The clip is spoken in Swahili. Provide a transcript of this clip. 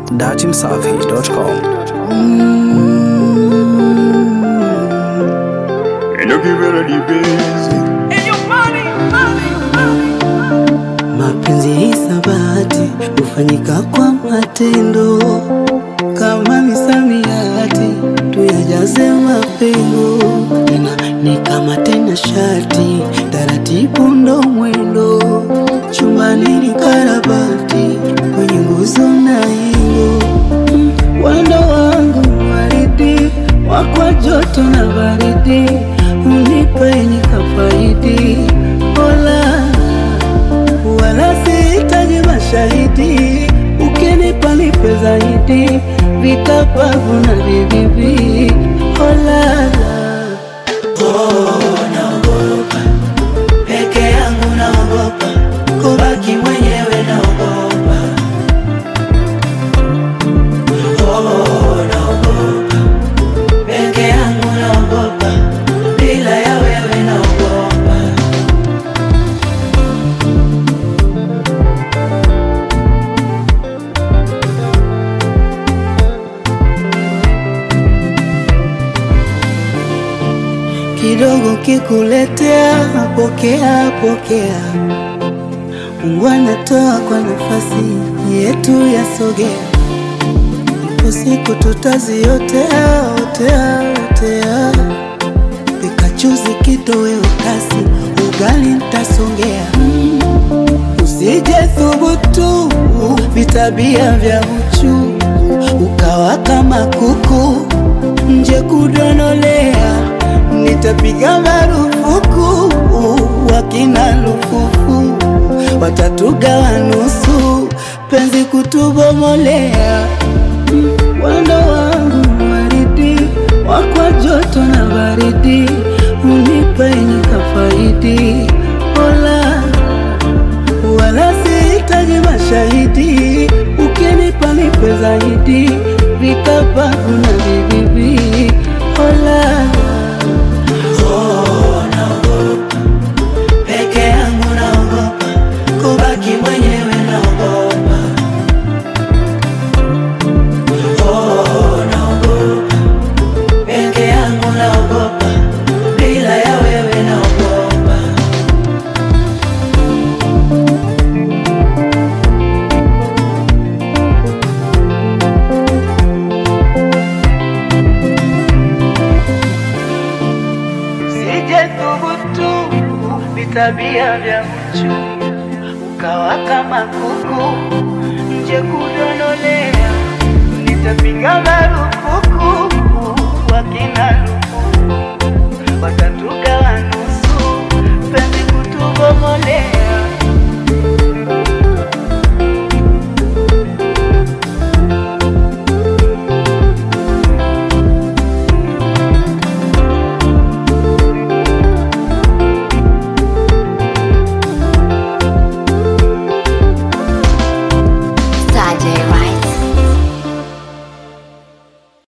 datimsafi.com. And you give it a deep easy. Mapenzi hisabati hufanyika kwa matendo, kama misamiati tuyajaze mapengo, tena ni kama tena shati, taratibu ndo mwendo, chumbani ni karabati, kwenye nguzo na hingo, Mm, wendo wangu waridi, wakwa joto na baridi, unipe nikafaidi, ola wala sihitaji mashahidi, ukinipa nipe zaidi, vikapavu na vibibi. Olala, oh, naogopa peke yangu, naogopa kubaki mwenyewe, naogopa oh, naogopa peke yangu, naogopa bila ya wewe, naogopa kidogo kikuletea, pokea pokea. Mungu anatoa kwa nafasi yetu yasogea, ipo siku tutaziotea otea otea. Pikachuzi kitoweo kasi, ugali ntasongea. Mm, Usije thubutu vitabia vya uchu, ukawa kama kuku nje kudonolea, nitapiga marufuku wakina lufufu watatugawa nusu, penzi kutubomolea. Mm, Wendo wangu waridi wakwa joto na baridi, unipe nikafaidi. Ola, wala sihitaji mashahidi, ukinipa nipe zaidi, vikapavu na vibibi. Ola, oh, naogopa peke yangu, naogopa kubaki mwenyewe, naogopa oh, naogopa peke yangu, naogopa bila ya wewe, naogopa Sije thubutu vitabia vya mchu, ukawa kama kuku nje kudonolea, nitapiga